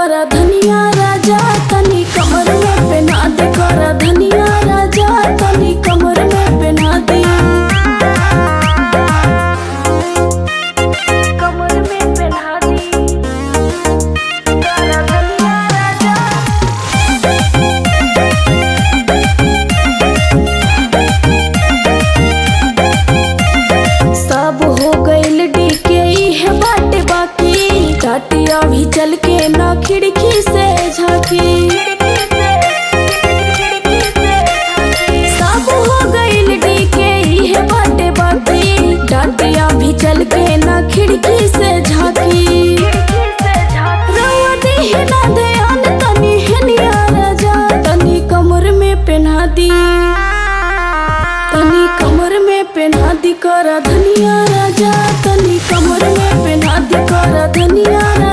कर धनिया राजा तनी कमर में पहना दे कर धनिया राजा तनी कमर में पहना दे कमर में पहना दे कर धनिया राजा सब हो गइल डीके है बाटे बाकी टाटिया भी चल के ना खिड़की से झांकी सब हो गइल डीके है बाटे बाकी टाटिया भी चल के ना खिड़की से झांकी रउआ देहि ना ध्यान तनी हेनिया राजा तनी कमर में पहना दी तनी कमर में पहना दी कर धनिया राजा तनी कमर में पहना दी कर धनिया राजा